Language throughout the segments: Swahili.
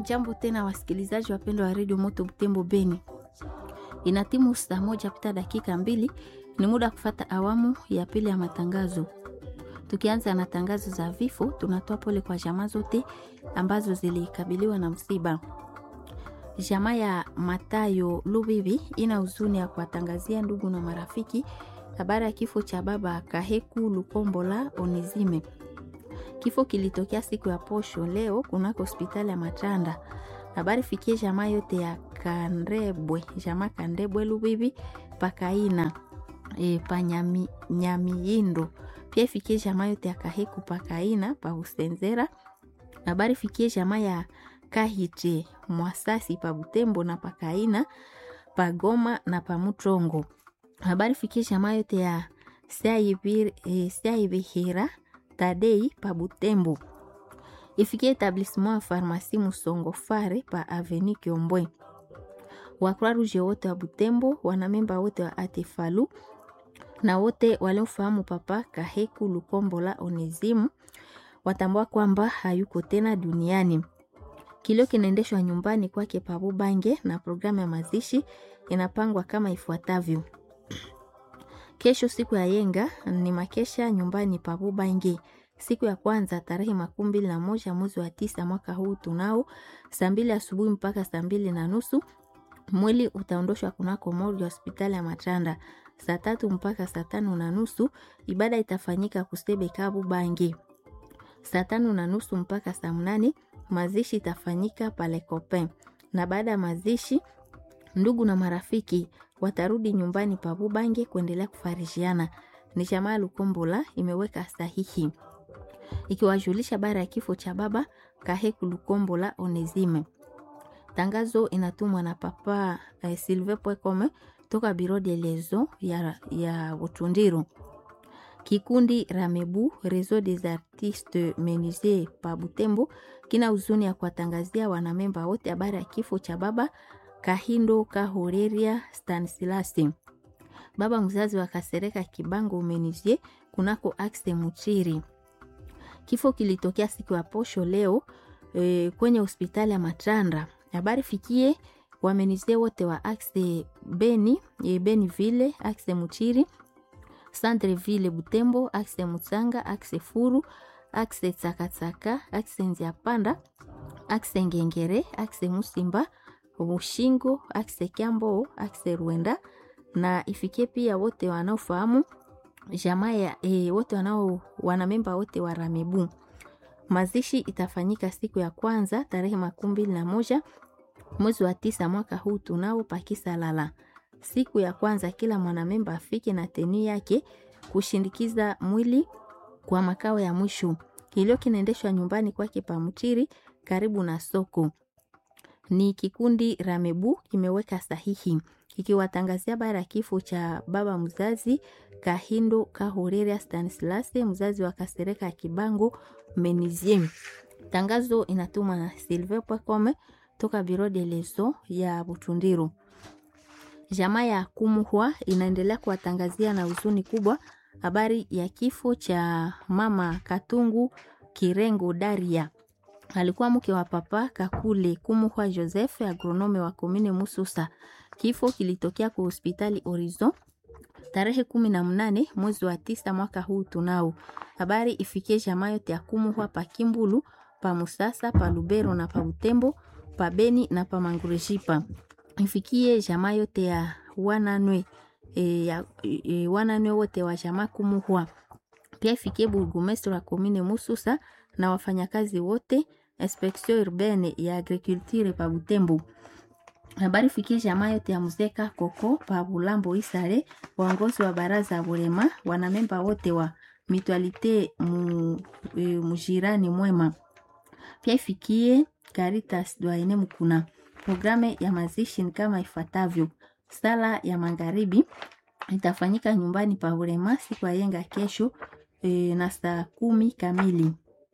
Hamjambo tena wasikilizaji wapendwa wa redio Moto Butembo Beni. Ina timu saa moja pita dakika mbili, ni muda kufata awamu ya pili ya matangazo. Tukianza na tangazo za vifo, tunatoa pole kwa jamaa zote ambazo zilikabiliwa na msiba. Jamaa ya Matayo Lubibi ina huzuni ya kuwatangazia ndugu na marafiki habari ya kifo cha baba Kaheku Lukombola Onizime. Kifo kilitokea siku ya posho leo kunako hospitali ya Matanda. Habari fikie jamaa yote ya Kandebwe, jamaa Kandebwe Lubibi pakaina e, panyami nyamiindo pia ifikie jamaa yote ya Kaheku pakaina pa Usenzera. Habari fikie jamaa ya Kahite Mwasasi pa Butembo na pakaina pa Goma na pa Mutrongo. Habari fikie jamaa yote ya Siaibihira Tadei pa Butembo. Ifikie etablissement ya farmasi Musongo Fare pa Avenue Kiombwe. Wakroa Rouge wote wa Butembo, wanamemba wote wa Atefalu na wote waliofahamu papa Kaheku Lukombola Onezimu watambua kwamba hayuko tena duniani. Kilio kinaendeshwa nyumbani kwake Pabu Bange na programu ya mazishi inapangwa kama ifuatavyo. Kesho siku ya yenga ni makesha nyumbani Pabu Bange. Siku ya kwanza tarehe makumi mbili na moja mwezi wa tisa mwaka huu tunao saa mbili asubuhi mpaka saa mbili na nusu mwili utaondoshwa kunako morgue ya hospitali ya Matanda. Saa tatu mpaka saa tano na nusu ibada itafanyika Kusebe Kabu Bange. Saa tano na nusu mpaka saa mnane mazishi itafanyika pale Copain, na baada ya mazishi ndugu na marafiki watarudi nyumbani pa Bubange kuendelea kufarishiana. Ni jamaa Lukombola imeweka sahihi ikiwajulisha bara ya kifo cha baba Kaheku Lukombola Onezime. Tangazo inatumwa na papa eh, Sylvain Pwekome toka Biro de Lezo ya, ya Butundiru. Kikundi Ramebu Réseau des Artistes Menuisiers pa Butembo kina huzuni ya kuwatangazia wanamemba wote habari ya kifo cha baba Kahindo Kahoreria Stanislasi, baba mzazi wa Kasereka Kibango Menuisier kunako Axe Muchiri. Kifo kilitokea siku ya posho leo e, kwenye hospitali ya Matanda. Habari fikie wamenizie wote wa Axe Beni, e, Beni Ville, Axe Muchiri, Centre Ville Butembo, Axe Mutsanga, Axe Furu, Axe Tsakatsaka, Axe Nziapanda, Axe Ngengere, Axe Musimba, Mushingo, Axe Kiambo, Axe Rwenda na ifikie pia wote wanaofahamu jamaa ya e, wote wanao wanamemba wote wa Ramebu. Mazishi itafanyika siku ya kwanza tarehe makumi mbili na moja mwezi wa tisa mwaka huu tunao pakisa lala. Siku ya kwanza kila mwanamemba afike na teni yake kushindikiza mwili kwa makao ya mwisho. Kilio kinaendeshwa nyumbani kwake Pamutiri karibu na soko. Ni kikundi Ramebu kimeweka sahihi kikiwatangazia bara ya kifo cha baba mzazi Kahindo Kahoreria Stanislase, mzazi wa Kasereka ya Kibango Meniziem. Tangazo inatumwa na Silver Pwekome toka Biro de Leso ya Butundiru. Jamaa ya Kumuhwa inaendelea kuwatangazia na huzuni kubwa habari ya kifo cha mama Katungu Kirengo Daria alikuwa mke wa papa Kakule Kumuhwa Joseph, agronome wa komine Mususa. Kifo kilitokea kwa hospitali Horizon tarehe kumi na mnane mwezi wa tisa mwaka huu tunao. Habari ifikie jamaa yote ya Kumuhwa pa Kimbulu, pa Musasa, pa Lubero na pa Butembo, pa Beni na pa Mangurejipa. Ifikie jamaa yote ya wananwe e, ya, e, wananwe wote wa jamaa Kumuhwa. Pia ifikie burgomestre wa komine Mususa na wafanyakazi wote inspection urbaine ya agriculture pa Butembo. Habari fikie jamaa yote ya Muzeka Koko pa Bulambo Isare, waongozi wa baraza Bulema, wanamemba wote wa Mutualite mu, e, mujirani mwema. Pia ifikie Caritas Dwaene Mukuna. Programe ya mazishi ni kama ifuatavyo: sala ya magharibi itafanyika nyumbani pa Bulema siku ya yenga kesho e, na saa kumi kamili.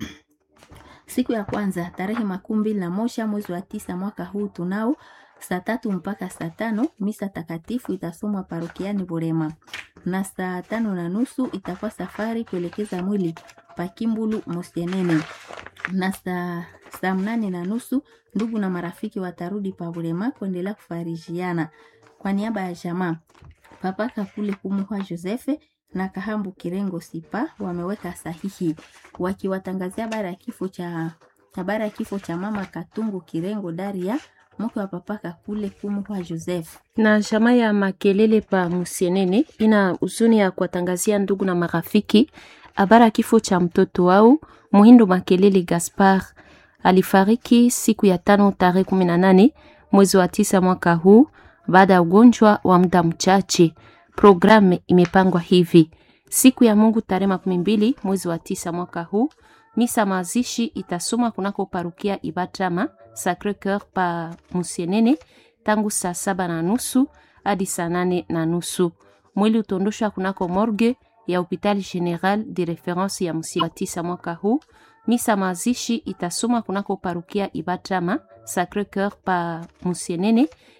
Siku ya kwanza tarehe makumi mbili na moja mwezi wa tisa mwaka huu tunao saa tatu mpaka saa tano misa takatifu itasomwa parokiani Burema, na saa tano na nusu itakuwa safari kuelekeza mwili Pakimbulu Mosenene, na saa saa mnane na nusu ndugu na marafiki watarudi Pabulema kuendelea kufarijiana. Kwa niaba ya jamaa Papa Kakule Kumuhwa Josefe na Kahambu Kirengo Sipa wameweka sahihi wakiwatangazia habari ya kifo cha habari ya kifo cha mama Katungu Kirengo Daria mke wa Papa Kakule Kumuhwa Joseph. na jamaa ya Makelele pa Musienene ina huzuni ya kuwatangazia ndugu na marafiki habari ya kifo cha mtoto wao Muhindo Makelele Gaspar. Alifariki siku ya tano tarehe kumi na nane mwezi wa tisa mwaka huu baada ya ugonjwa wa muda mchache. Programu imepangwa hivi: siku ya Mungu tarehe makumi mbili mwezi wa tisa mwaka huu misa mazishi itasomwa kunako parukia Ibatrama Sacre Coeur pa Musienene tangu saa saba na nusu hadi saa nane na nusu. Mwili utondoshwa kunako morgue ya hopital general de reference ya Musienene tisa mwaka huu. Misa mazishi itasomwa kunako parukia Ibatrama Sacre Coeur pa Musienene